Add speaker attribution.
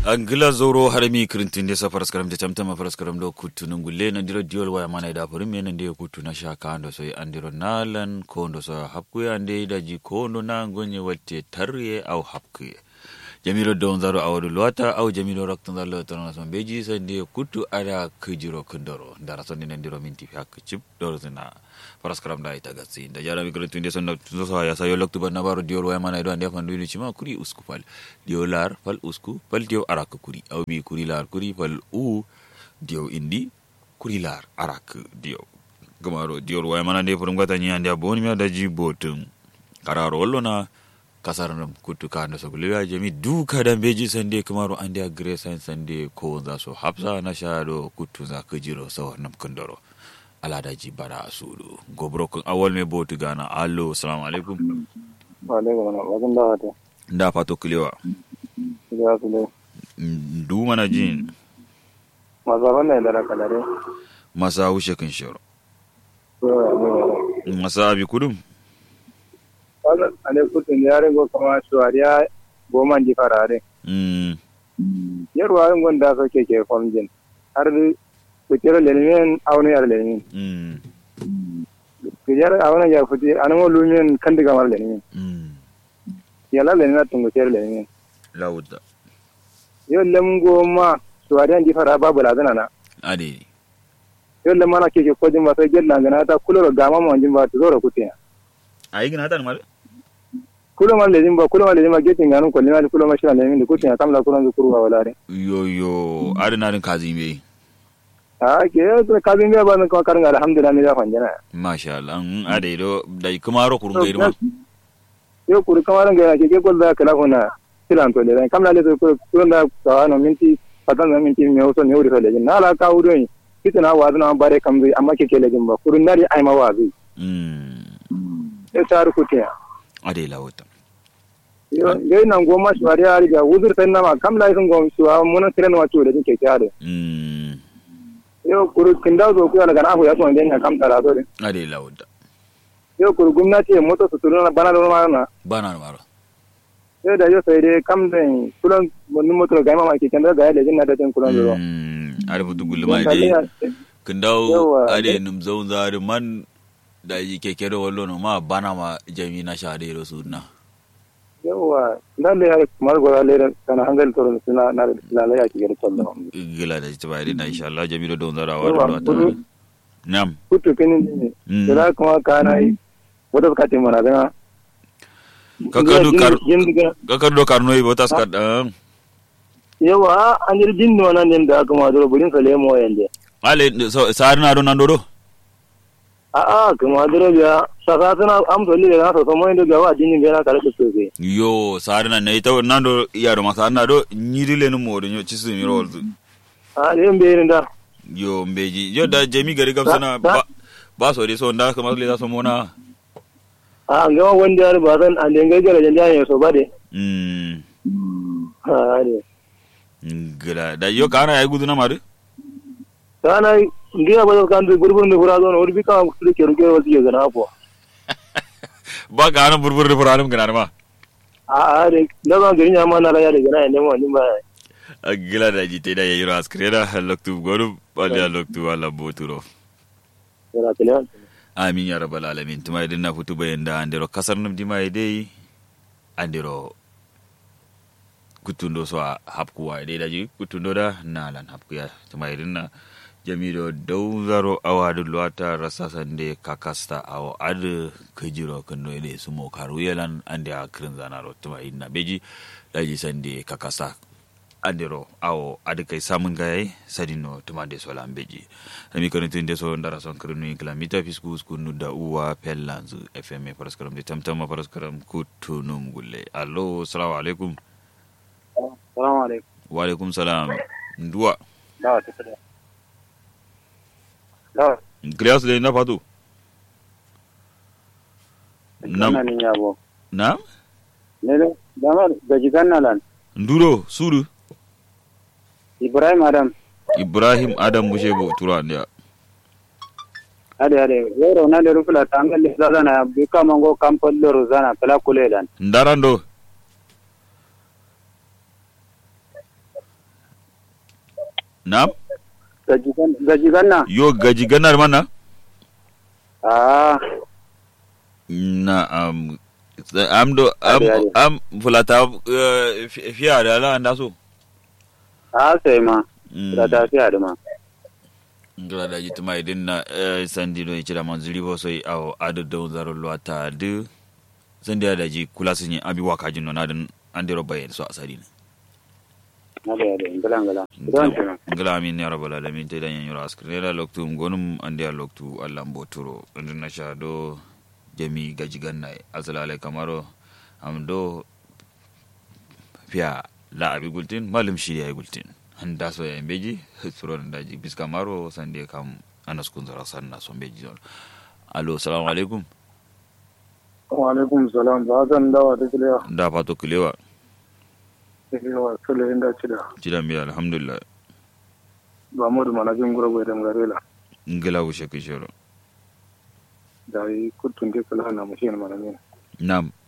Speaker 1: angila zoro harami kirintin de sa paraskaram de tamtama paraskaram do kutu nungulle na diro diol waya mana da furin me nan de kutu na shaka ando so andiro nalan ko ndo so hapku ande da ji ko ndo na gonye watte tarye au hapku jamiro don zaro awadu luwata au jamiro raktan zalo tana son beji sande kutu ada kujiro kundoro ndara son nan diro minti hak chip doro zina paraskaram da ita gatsi da yara mi kirintin de son so ya sayo loktu ban nabaro diol waya mana do ande fandu ni chima kuri usku fal diyo lar fal usku fal diyo arak kuri au bi kuri lar kuri fal u diyo indi kuri lar arak diyo gamaro diyo waya mana de furum gata ni ande aboni mi adaji botum kararo wollo na kasar nam kutu kando so gulya jami duka dan beji sande kamaro ande agre san sande ko za so hafsa na shado kutu za kujiro so nam kundoro aladaji bara asudu gobro kun awol me botu gana allo assalamu alaikum
Speaker 2: wa alaikum salam wajen da wata
Speaker 1: nda fato kulewa
Speaker 2: ya su dai
Speaker 1: du mana jin
Speaker 2: masu abin da dara kalare
Speaker 1: masa wuce kan shiro
Speaker 2: ko ya ne
Speaker 1: masa abi kudum
Speaker 2: wannan ale kutun ya ringo kama shuwariya goma ji farare
Speaker 1: mm
Speaker 2: yarwa rin gonda so ke ke famjin har kutir lelmin auni yar lelmin
Speaker 1: mm
Speaker 2: kujar auna ya futi anan wo lumin kan diga mar lelmin
Speaker 1: mm
Speaker 2: yala lelmin tun kutir lelmin
Speaker 1: lawuda
Speaker 2: yo lem goma shuwariya ji fara babu lazana na
Speaker 1: ade
Speaker 2: yo lem mana ke ke kojin ba sai gella ngana ta kuloro gama mo jin ba to zoro kutiya
Speaker 1: ayi gina tan mal
Speaker 2: kulo ma lejin ba kulo ma lejin ba getin ganun ko lima kulo ma shira lejin da kutiya kamla kulo zukuru ba wala
Speaker 1: yo yo ade na din kazi me
Speaker 2: a ke to kabin ga ban ko karin alhamdulillah ne da fanjana
Speaker 1: masha Allah mm, ade do dai kuma ro kurun gairi ma
Speaker 2: yo kuru kamaran ga ke ke gol da kala kuna tilan to le kamla le to ko da ka no minti patan da minti me oso ne uri to le na la ka uri kitana wa na bare kam zai amma ke ke le ba kurun nari ai ma wa zai
Speaker 1: mm
Speaker 2: e tar kutiya
Speaker 1: ade lawuda
Speaker 2: yo yo nan goma shwari ari ga uzur tan na ma kamla sun gom shuwa mun tiran wa to le ke tare
Speaker 1: mm
Speaker 2: yo kuru kinda zo ku daga na ku ya so ne kam tara to
Speaker 1: ade lawuda
Speaker 2: yo kuru gwamnati moto su turuna bana da ma na
Speaker 1: bana maro
Speaker 2: yo da yo sai dai kam da kullun mun moto ga ma ke kanda ga le jinna da tin kullun zo
Speaker 1: mm ade futu gulma ade kin dawo
Speaker 2: Yawa,
Speaker 1: ade
Speaker 2: eh.
Speaker 1: num zaun zari man da yi keke da wallo no ma bana ma jami na shade ro sunna
Speaker 2: yawa dan da har kuma gora le kana hangal to suna na da la ya ki gari kullu
Speaker 1: gila da ta bayar na insha Allah jami da don zarawa
Speaker 2: Yawa,
Speaker 1: da ta
Speaker 2: kudu.
Speaker 1: nam
Speaker 2: kutu kinin ne
Speaker 1: Mm.
Speaker 2: da kuma kana yi wata ka ce mana da
Speaker 1: kakadu kar
Speaker 2: yin diga
Speaker 1: kakadu karno yi botas kad um,
Speaker 2: yawa an yi jin no nan da kuma dole burin sa lemo yande
Speaker 1: ale so sar na do nan do do
Speaker 2: a a kuma dole biya saka suna amsa lile na so mo inda ga wa jinin ga na kare da sosai
Speaker 1: yo sar na nei taw nan do yaro ma sar na do nyiri le no modo nyo chisu mi rol
Speaker 2: a yin bayin da
Speaker 1: yo mbeji yo da jami gari gam sana
Speaker 2: Sa-
Speaker 1: ba ba so de so nda kama le da so mona
Speaker 2: a ga wanda ya ba san an dinga jira janda ya so ba de
Speaker 1: mm
Speaker 2: ha ne
Speaker 1: gila da yo kana ay guduna mari
Speaker 2: kana ngiya ba kan du burbur ne fura zo no urbi ka su ke ruke wasu ke gana po
Speaker 1: ba kana burbur de furanum gana ma
Speaker 2: a a de na ba gari ma na la ya de gana ne mo ni ba
Speaker 1: gila da jite da yiro askreda loktu goru wala loktu wala boturo
Speaker 2: ya kale
Speaker 1: amin ya rabbal alamin tuma idan na futu bayan da andiro kasar nam dima dai andiro kutundo so a hapkuwa dai daji kutundo da nalan hapkuya tuma idan na jamido dauzaro awadu luwata rasa sande kakasta awo ad kajiro kando ede sumo karu yelan ande a kirin zanaro tuma idan na beji daji sande kakasta andiro awo adi kai samun gaye sadino tumande so lambeji ami kono tinde so ndara son krenu kala mita fisku skunu da uwa pellanzu fm paraskaram de tamtama paraskaram kutunum gulle allo assalamu alaikum
Speaker 2: assalamu alaikum
Speaker 1: wa alaikum salam nduwa
Speaker 2: da ta fada da
Speaker 1: kriyas de na fatu
Speaker 2: nan
Speaker 1: nam
Speaker 2: ne ya bo
Speaker 1: nam
Speaker 2: ne da ma da jigan nan
Speaker 1: nduro suru
Speaker 2: ibrahim adam
Speaker 1: ibrahim adam bushebo tura ndia
Speaker 2: ade ade wero na le rufula tangal le zana bi ka mango kampol le rozana kala kuledan
Speaker 1: ndarando na
Speaker 2: gaji ganna
Speaker 1: yo gaji ganar mana
Speaker 2: ah
Speaker 1: na am am do am
Speaker 2: Ade, ade.
Speaker 1: am fulata eh, fi- fiya da ala anda so
Speaker 2: ah sai ma
Speaker 1: Mm.
Speaker 2: da ta fiya da ma
Speaker 1: ngala da jituma idin na eh, sandi do ichira manzuri bo so aw adu do zaro lwata du sandi da ji kula sun yi abi waka jin na dan andiro bayen so asari ne
Speaker 2: na da da ngala ngala don tuna
Speaker 1: ngala amin ya rabbal alamin te dan yoro askre da loktu gonum andi a loktu allah mboturo ndin na sha do jami gaji ganna asalale kamaro am do fiya la abi gultin malum shi ya gultin handa so ya beji suron daji biska maro sande kam anas kun zara sanna so beji don alo assalamu alaikum
Speaker 2: wa alaikum salam ba zan dawa da kiliya
Speaker 1: da fato kilewa
Speaker 2: kiliya sule inda cida
Speaker 1: jidan biya alhamdulillah
Speaker 2: ba mu da manajin gurgurwe da ngarela
Speaker 1: ngila wushe kishoro
Speaker 2: da yi kutun ke kala na mashin manamin
Speaker 1: nam